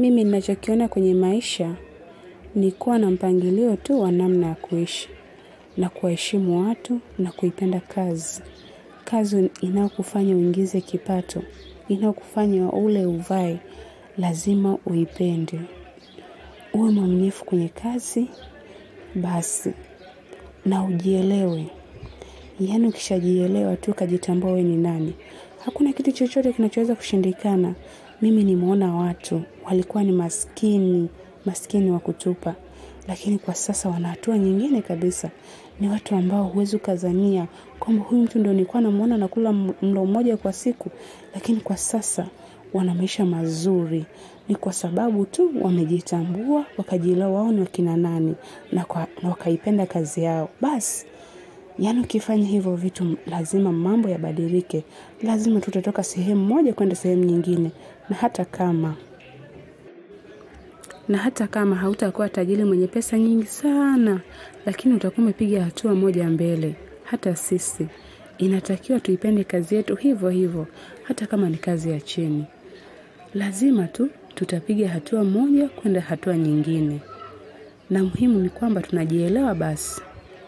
Mimi ninachokiona kwenye maisha ni kuwa na mpangilio tu wa namna ya kuishi na kuwaheshimu watu na kuipenda kazi. Kazi inayokufanya uingize kipato, inayokufanya ule uvae, lazima uipende. Uwe mwaminifu kwenye kazi, basi, na ujielewe. Yaani ukishajielewa tu ukajitambua wewe ni nani. Hakuna kitu chochote kinachoweza kushindikana. Mimi nimeona watu, walikuwa ni maskini, maskini wa kutupa. Lakini kwa sasa wana hatua nyingine kabisa. Ni watu ambao huwezi ukazania. Kwamba huyu mtu ndio nilikuwa namuona anakula mlo mmoja kwa siku. Lakini kwa sasa wana maisha mazuri. Ni kwa sababu tu wamejitambua, wakajielewa wao ni wakina nani na wakaipenda kazi yao. Basi, yaani ukifanya hivyo vitu lazima mambo yabadilike. Lazima tutatoka sehemu moja kwenda sehemu nyingine. Na hata kama, na hata kama hautakuwa tajiri mwenye pesa nyingi sana, lakini utakuwa umepiga hatua moja mbele. Hata sisi, inatakiwa tuipende kazi yetu hivyo hivyo, hata kama ni kazi ya chini. Lazima tu tutapiga hatua moja kwenda hatua nyingine. Na muhimu ni kwamba tunajielewa basi.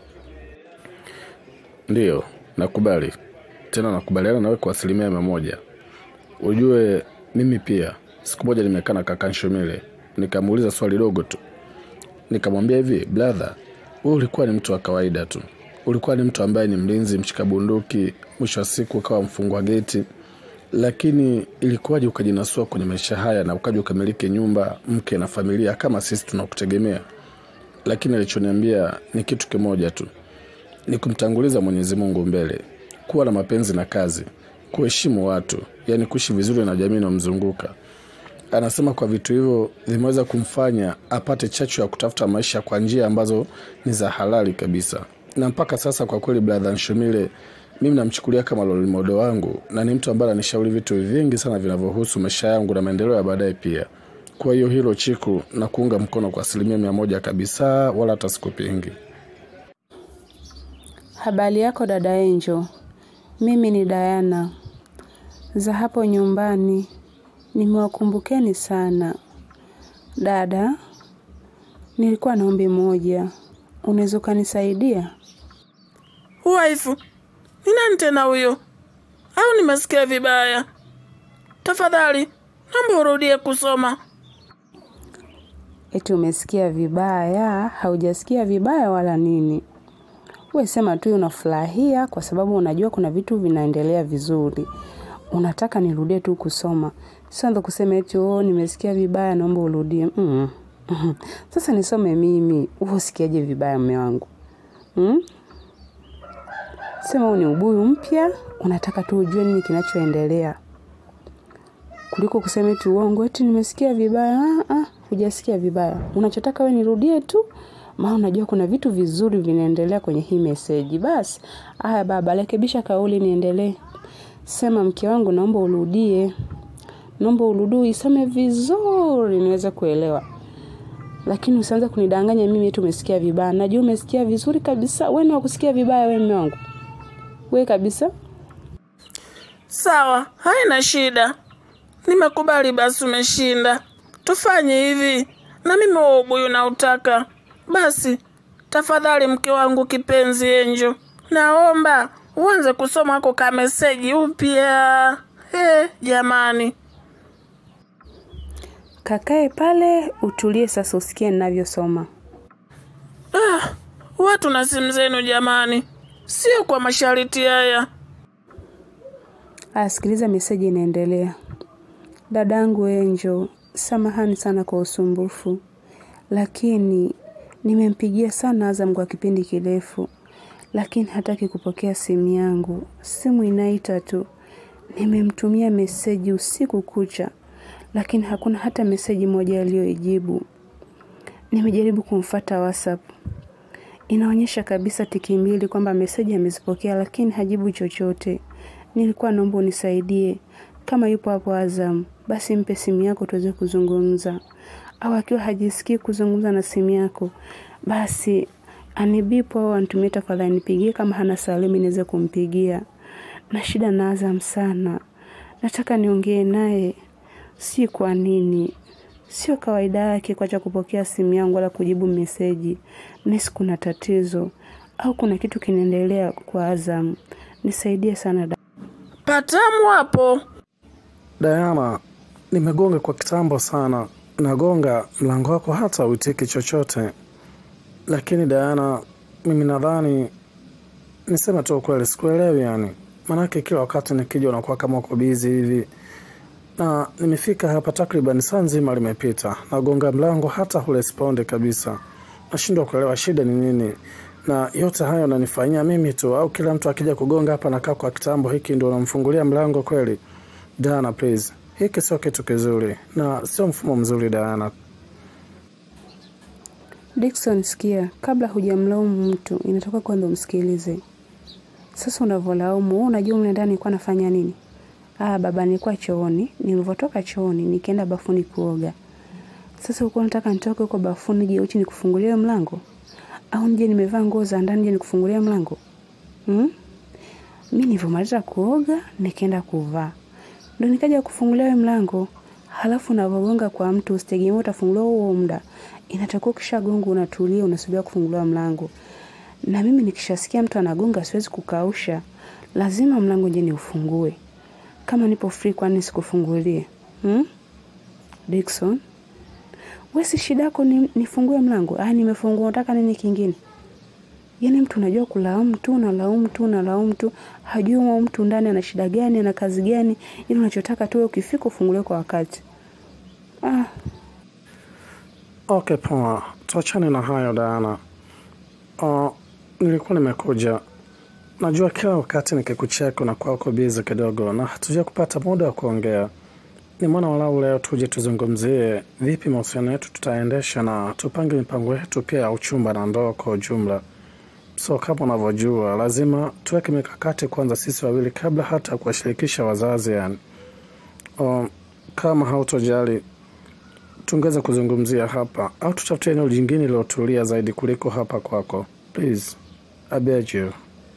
Ndiyo, nakubali. Tena nakubaliana nawe kwa asilimia mia moja. Ujue mimi pia, siku moja nimekaa na kaka Nshomile, nikamuuliza swali dogo tu. Nikamwambia hivi, brother, wewe ulikuwa ni mtu wa kawaida tu. Ulikuwa ni mtu ambaye ni mlinzi, mshika bunduki, mwisho wa siku ukawa mfungwa geti. Lakini ilikuwaje ukajinasua kwenye maisha haya na ukaja ukamiliki nyumba, mke na familia kama sisi tunakutegemea? Lakini alichoniambia ni kitu kimoja tu ni kumtanguliza Mwenyezi Mungu mbele, kuwa na mapenzi na kazi, kuheshimu watu, yani kuishi vizuri na jamii inayomzunguka. Anasema kwa vitu hivyo vimeweza kumfanya apate chachu ya kutafuta maisha kwa njia ambazo ni za halali kabisa, na mpaka sasa kwa kweli, brother Nshomile, mimi namchukulia kama role model wangu na ni mtu ambaye anishauri vitu vingi sana vinavyohusu maisha yangu na maendeleo ya baadaye pia. Kwa hiyo hilo Chiku na kuunga mkono kwa asilimia mia moja kabisa, wala hata sikupingi. Habari yako dada Angel. Mimi ni Diana. Za hapo nyumbani. Nimewakumbukeni sana. Dada, nilikuwa na ombi moja. Unaweza ukanisaidia? Waifu, ni nani tena huyo? Au nimesikia vibaya? Tafadhali, naomba urudie kusoma. Eti umesikia vibaya? Haujasikia vibaya wala nini? We sema tu unafurahia kwa sababu unajua kuna vitu vinaendelea vizuri. Unataka nirudie tu kusoma. Sio ndo kusema eti oh, nimesikia vibaya naomba urudie. Mm. Sasa nisome mimi. Wewe usikiaje vibaya mume wangu? Mm? Sema huu ni ubuyu mpya, unataka tu ujue nini kinachoendelea. Kuliko kusema eti uongo eti nimesikia vibaya. Ah, ah, hujasikia vibaya. Unachotaka we nirudie tu maana unajua kuna vitu vizuri vinaendelea kwenye hii meseji. Basi, haya baba, rekebisha kauli niendelee. Sema mke wangu naomba urudie. Naomba urudie isome vizuri niweze kuelewa. Lakini usianze kunidanganya mimi eti umesikia vibaya. Najua umesikia vizuri kabisa. Wewe ni wa kusikia vibaya wewe mume wangu. Wewe kabisa. Sawa, haina shida. Nimekubali basi umeshinda. Tufanye hivi. Na mimi huo ubuyu nautaka. Basi, tafadhali mke wangu kipenzi Enjo, naomba uanze kusoma ako ka meseji upya. He, jamani. Kakae pale utulie sasa usikie ninavyosoma. Ah, watu na simu zenu jamani, sio kwa masharti haya. Aya, sikiliza meseji inaendelea. Dadangu Enjo, samahani sana kwa usumbufu, lakini nimempigia sana Azam kwa kipindi kirefu, lakini hataki kupokea simu yangu. Simu inaita tu. Nimemtumia meseji usiku kucha, lakini hakuna hata meseji moja aliyoijibu. Nimejaribu kumfata WhatsApp, inaonyesha kabisa tiki mbili kwamba meseji amezipokea, lakini hajibu chochote. Nilikuwa naomba unisaidie, kama yupo hapo Azam, basi mpe simu yako tuweze kuzungumza, au akiwa hajisikii kuzungumza na simu yako, basi anibipo au anitumie tafadhali, nipigie. Kama hana salimi niweze kumpigia. Na shida na Azam sana, nataka niongee naye, si kwa nini Sio kawaida yake kuacha kupokea simu yangu wala kujibu meseji. Nahisi kuna tatizo au kuna kitu kinaendelea kwa Azam. Nisaidie sana da. Patamu hapo. Diana, nimegonga kwa kitambo sana. Nagonga mlango wako hata uitiki chochote. Lakini Diana, mimi nadhani niseme tu ukweli, sikuelewi yani. Maanake kila wakati nikija unakuwa kama uko bizi hivi, na nimefika hapa takriban saa nzima limepita, nagonga mlango hata hurespondi kabisa. Nashindwa kuelewa shida ni nini, na yote hayo nanifanyia mimi tu, au kila mtu akija kugonga hapa nakaa kwa kitambo hiki ndio unamfungulia mlango kweli? Diana, please, hiki sio kitu kizuri na sio mfumo mzuri Diana. Dickson, sikia, kabla hujamlaumu mtu inatoka kwanza umsikilize. Sasa unavyolaumu, wewe unajua mle ndani nilikuwa nafanya nini? Ah, baba, nilikuwa chooni. Nilivyotoka chooni nikaenda bafuni kuoga. Sasa ulikuwa unataka nitoke huko bafuni nije uchi nikufungulie mlango? Au nije nimevaa nguo za ndani nije nikufungulie mlango? Hmm? Mimi nilivyomaliza kuoga nikaenda kuvaa. Ndio nikaja kufungulia wewe mlango. Halafu unavyogonga kwa mtu usitegemee utafunguliwa huo muda. Inatakiwa ukishagonga unatulia unasubiria kufunguliwa mlango. Na mimi nikishasikia mtu anagonga siwezi kukausha. Lazima mlango je niufungue. Kama nipo free kwani sikufungulie? Hmm? Dickson, wewe si shida yako ni, nifungue mlango? Ah, nimefungua unataka nini kingine? Yaani mtu unajua kulaumu tu, unalaumu tu, unalaumu tu, hajui huyo mtu ndani ana shida gani, ana kazi gani, ili unachotaka tu wewe ukifika ufunguliwe kwa wakati. Ah, Okay, poa, tuachane na hayo Diana. Uh, nilikuwa nimekuja, najua kila wakati nikikucheka unakuwa uko bizi kidogo na hatuja kupata muda wa kuongea. Nimeona walau leo tuje tuzungumzie vipi mahusiano yetu tutaendesha na tupange mipango yetu pia ya uchumba na ndoa kwa ujumla. So kama unavyojua, lazima tuweke mikakati kwanza sisi wawili kabla hata ya kuwashirikisha wazazi yani. Um, kama hautojali tungeweza kuzungumzia hapa au tutafute eneo jingine lilotulia zaidi kuliko hapa kwako. Please, I beg you.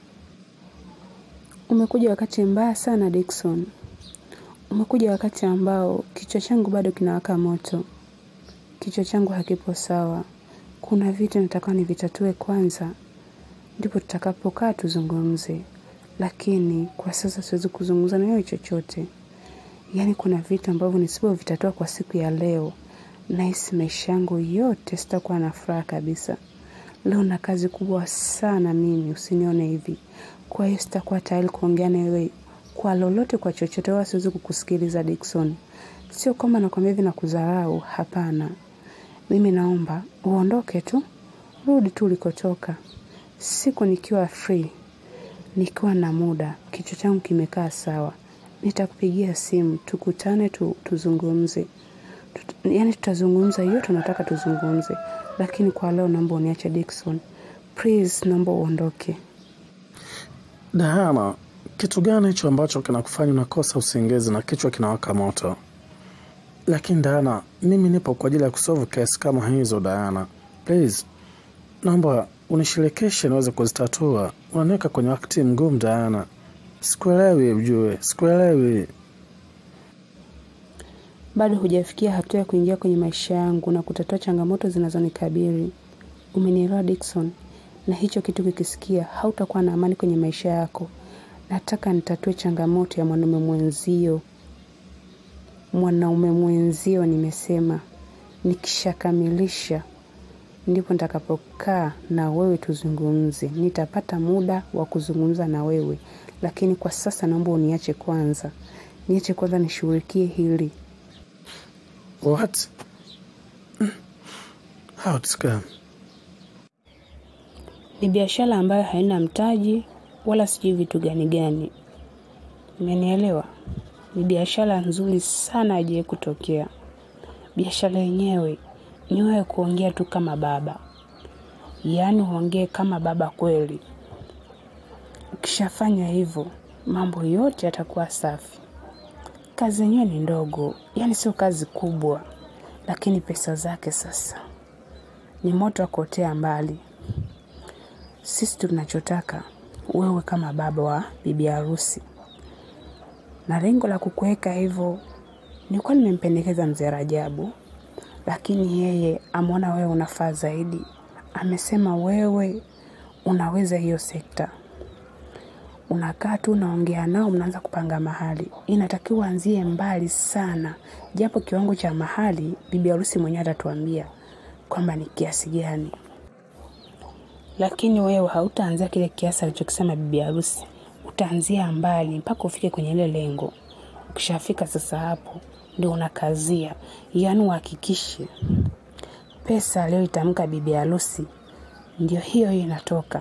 umekuja wakati mbaya sana Dickson. Umekuja wakati ambao kichwa changu bado kinawaka moto. Kichwa changu hakipo sawa. Kuna vitu nataka nivitatue kwanza, ndipo tutakapokaa tuzungumze. Lakini kwa sasa siwezi kuzungumza na wewe chochote. Yaani kuna vitu ambavyo nisipovitatua kwa siku ya leo, nahisi maisha yangu yote sitakuwa na furaha kabisa. Leo na kazi kubwa sana mimi, usinione hivi. Kwa hiyo sitakuwa tayari kuongea na wewe kwa lolote, kwa chochote, wala siwezi kukusikiliza Dickson. Sio kwamba nakwambia hivi na kudharau, hapana. Mimi naomba uondoke tu, rudi tu ulikotoka. Siku nikiwa free, nikiwa na muda, kichwa changu kimekaa sawa, nitakupigia simu, tukutane tu, tuzungumze. Tut, yani tutazungumza yote unataka tuzungumze, lakini kwa leo naomba uniache Dickson. Please, naomba uondoke. Diana, kitu gani hicho ambacho kinakufanya unakosa usingizi na kichwa kinawaka moto? Lakini Diana, mimi nipo kwa ajili ya kusolve kesi kama hizo Diana. Please, naomba unishirikishe niweze kuzitatua. Unaniweka kwenye wakati mgumu Diana. Sikuelewi ujue, sikuelewi. Bado hujafikia hatua ya kuingia kwenye maisha yangu na kutatua changamoto zinazonikabili. Umenielewa Dickson? Na hicho kitu kikisikia, hautakuwa na amani kwenye maisha yako. Nataka nitatue changamoto ya mwanaume mwenzio. Mwanaume mwenzio nimesema. Nikishakamilisha ndipo nitakapokaa na wewe tuzungumze. Nitapata muda wa kuzungumza na wewe, lakini kwa sasa naomba uniache kwanza, niache kwanza nishughulikie hili. What? How it's come? Ni biashara ambayo haina mtaji wala sijui vitu gani gani, umenielewa? Ni biashara nzuri sana haijawahi kutokea. Biashara yenyewe ni wewe kuongea tu kama baba, yaani uongee kama baba kweli. Ukishafanya hivyo, mambo yote yatakuwa safi. Kazi yenyewe ni ndogo, yaani sio kazi kubwa, lakini pesa zake sasa ni moto wa kuotea mbali. Sisi tunachotaka wewe kama baba wa bibi harusi, na lengo la kukuweka hivyo, nilikuwa nimempendekeza mzee Rajabu lakini yeye ameona wewe unafaa zaidi. Amesema wewe unaweza hiyo sekta. Unakaa tu unaongea nao, mnaanza kupanga mahali. Inatakiwa anzie mbali sana, japo kiwango cha mahali bibi harusi mwenyewe atatuambia kwamba ni kiasi gani, lakini wewe hautaanzia kile kiasi alichokisema bibi harusi. Utaanzia mbali mpaka ufike kwenye ile lengo. Ukishafika sasa, hapo ndio unakazia, yaani uhakikishe pesa aliyoitamka bibi harusi ndio hiyo hiyo inatoka.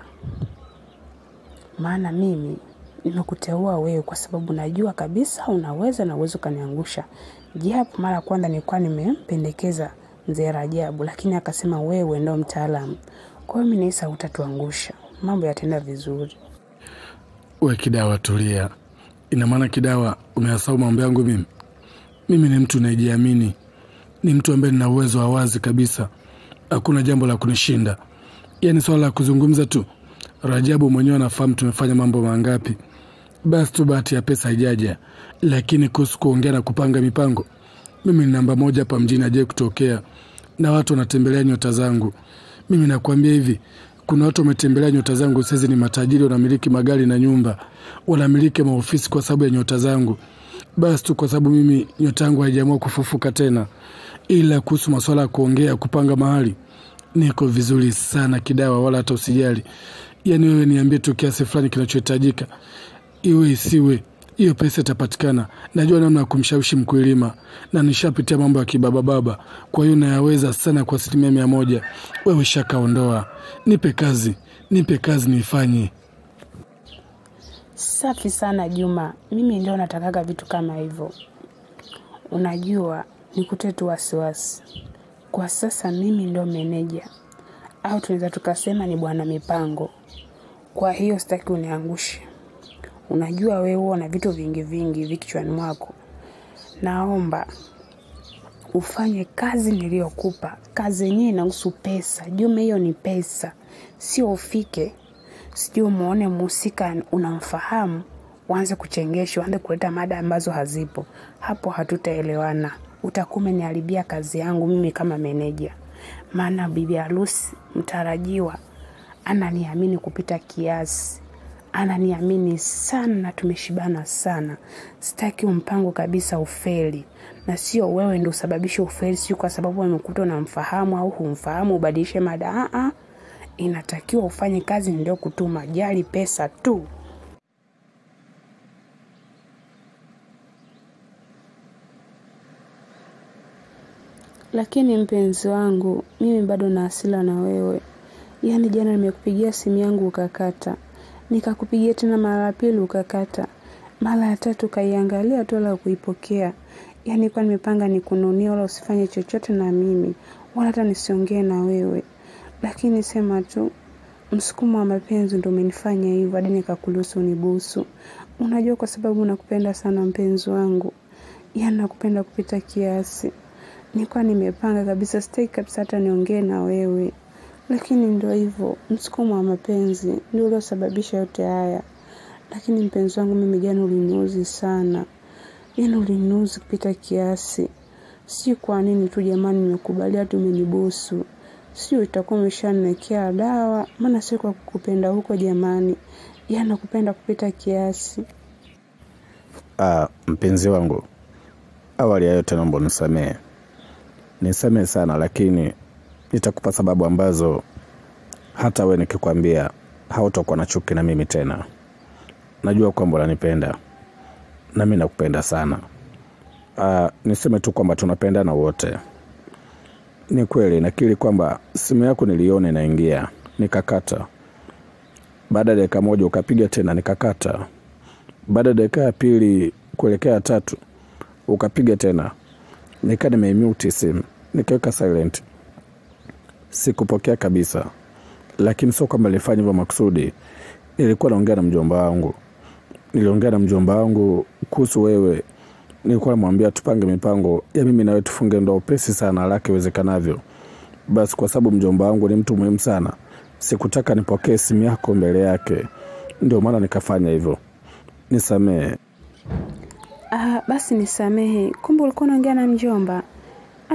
Maana mimi nimekuteua wewe kwa sababu najua kabisa unaweza na uwezo ukaniangusha. Japo mara ya kwanza nilikuwa nimempendekeza mzee Rajabu, lakini akasema wewe ndo mtaalamu. Kwa hiyo mimi nahisi hutatuangusha, mambo yataenda vizuri. We Kidawa, tulia. Ina maana Kidawa umeyasahau mambo yangu mimi? Mimi ni mtu nayejiamini, ni mtu ambaye nina uwezo wa wazi kabisa, hakuna jambo la kunishinda. Yaani swala la kuzungumza tu, Rajabu mwenyewe anafahamu tumefanya mambo mangapi. Basi tu bahati ya pesa haijaja, lakini kuhusu kuongea na kupanga mipango, mimi ni namba moja hapa mjini, ajai kutokea na watu wanatembelea nyota zangu. Mimi nakwambia hivi, kuna watu wametembelea nyota zangu saizi, ni matajiri, wanamiliki magari na nyumba, wanamiliki maofisi kwa sababu ya nyota zangu. Basi tu kwa sababu mimi nyota yangu haijaamua kufufuka tena. Ila kuhusu masuala ya kuongea, kupanga mahali, niko vizuri sana Kidawa, wala hata usijali. Yaani wewe niambie tu kiasi fulani kinachohitajika, iwe isiwe, hiyo pesa itapatikana. Najua namna ya kumshawishi mkulima na nishapitia mambo ya kibabababa, kwa hiyo nayaweza sana kwa asilimia mia moja. Wewe shakaondoa, nipe kazi, nipe kazi niifanye. Safi sana Juma, mimi ndio natakaga vitu kama hivyo. Unajua, nikute tu wasiwasi. Kwa sasa mimi ndio meneja, au tunaweza tukasema ni bwana mipango. Kwa hiyo sitaki uniangushe. Unajua wewe huwa na vitu vingi vingi vikichwani mwako. Naomba ufanye kazi niliyokupa. Kazi yenyewe inahusu pesa. Juma, hiyo ni pesa, sio ufike sijui umuone mhusika unamfahamu, uanze kuchengesha, uanze kuleta mada ambazo hazipo. Hapo hatutaelewana, utakuwa umeniharibia kazi yangu mimi kama meneja. Maana bibi harusi mtarajiwa ananiamini kupita kiasi, ananiamini sana na tumeshibana sana. Sitaki mpango kabisa ufeli, na sio wewe ndio usababishe ufeli, sio kwa sababu amekuta unamfahamu au humfahamu ubadilishe mada. Aa, inatakiwa ufanye kazi ndio kutuma, jali pesa tu. Lakini mpenzi wangu, mimi bado na hasira na wewe. Yaani jana nimekupigia simu yangu ukakata, nikakupigia tena mara ya pili ukakata, mara ya tatu ukaiangalia tu wala kuipokea. Yaani kwa nimepanga nikununia, wala usifanye chochote na mimi, wala hata nisiongee na wewe, lakini sema tu msukumo wa mapenzi ndo umenifanya hivyo hadi nikakuruhusu unibusu. Unajua, kwa sababu nakupenda sana mpenzi wangu, yaani nakupenda kupita kiasi. Nilikuwa nimepanga kabisa, sitaki kabisa hata niongee na wewe, lakini ndo hivyo, msukumo wa mapenzi ndio uliosababisha yote haya. Lakini mpenzi wangu, mimi jana uliniuzi sana, yaani uliniuzi kupita kiasi. Si kwa nini tu jamani, nimekubalia tu umenibusu sio itakuwa umeshaniwekea dawa, maana sio kwa kukupenda huko jamani, yaani nakupenda kupita kiasi. Ah, mpenzi wangu, awali ya yote naomba nisamehe, nisamehe sana, lakini nitakupa sababu ambazo hata we nikikwambia hautakuwa na chuki na mimi tena. Najua kwamba unanipenda na mi nakupenda sana. Ah, niseme tu kwamba tunapendana wote. Ni kweli nakiri kwamba simu yako niliona inaingia, nikakata. Baada ya dakika moja ukapiga tena, nikakata. Baada ya dakika ya pili kuelekea ya tatu ukapiga tena, nika nimeimute simu, nikaweka silent, sikupokea kabisa. Lakini sio kwamba nilifanya hivyo makusudi, nilikuwa naongea na mjomba wangu, niliongea na mjomba wangu kuhusu wewe nilikuwa namwambia tupange mipango ya mimi nawe tufunge ndoa upesi sana haraka iwezekanavyo. Basi kwa sababu mjomba wangu ni mtu muhimu sana, sikutaka nipokee simu yako mbele yake, ndio maana nikafanya hivyo. Nisamehe. Ah, basi nisamehe, kumbe ulikuwa unaongea na mjomba. Ah,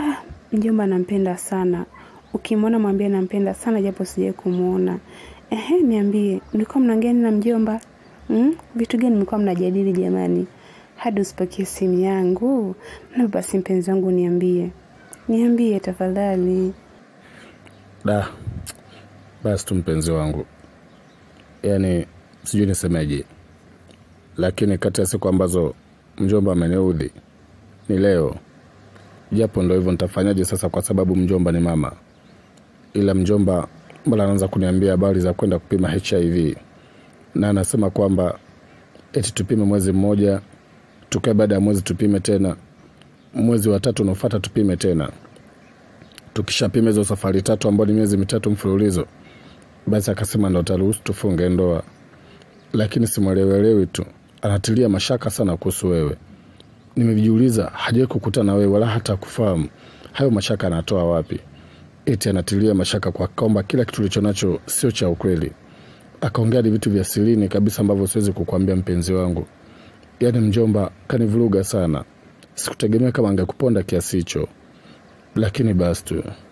Mjomba nampenda sana. Ukimwona mwambie nampenda sana japo sijai kumwona. Ehe, niambie, mlikuwa mnaongea nini na mjomba? Mm? Vitu gani mlikuwa mnajadili jamani? Hadi usipokee simu yangu. Na basi mpenzi wangu niambie. Niambie tafadhali. Da, basi tu mpenzi wangu, yaani sijui nisemeje, lakini kati ya siku ambazo mjomba ameniudhi ni leo, japo ndo hivyo, nitafanyaje sasa? Kwa sababu mjomba ni mama, ila mjomba mbona anaanza kuniambia habari za kwenda kupima HIV na anasema kwamba eti tupime mwezi mmoja, tukae baada ya mwezi tupime tena, mwezi wa tatu unaofuata tupime tena tukishapima hizo safari tatu ambao ni miezi mitatu mfululizo, basi akasema ndo taruhusu tufunge ndoa. Lakini simwelewelewi tu, anatilia mashaka sana kuhusu wewe. Nimejiuliza, hajawahi kukutana na wewe wala hata kufahamu. Hayo mashaka anatoa wapi? Eti anatilia mashaka kwa kwamba kila kitu ulicho nacho sio cha ukweli. Akaongea hadi vitu vya sirini kabisa ambavyo siwezi kukwambia mpenzi wangu. Yaani mjomba kanivuruga sana. Sikutegemea kama angekuponda kiasi hicho lakini basi tu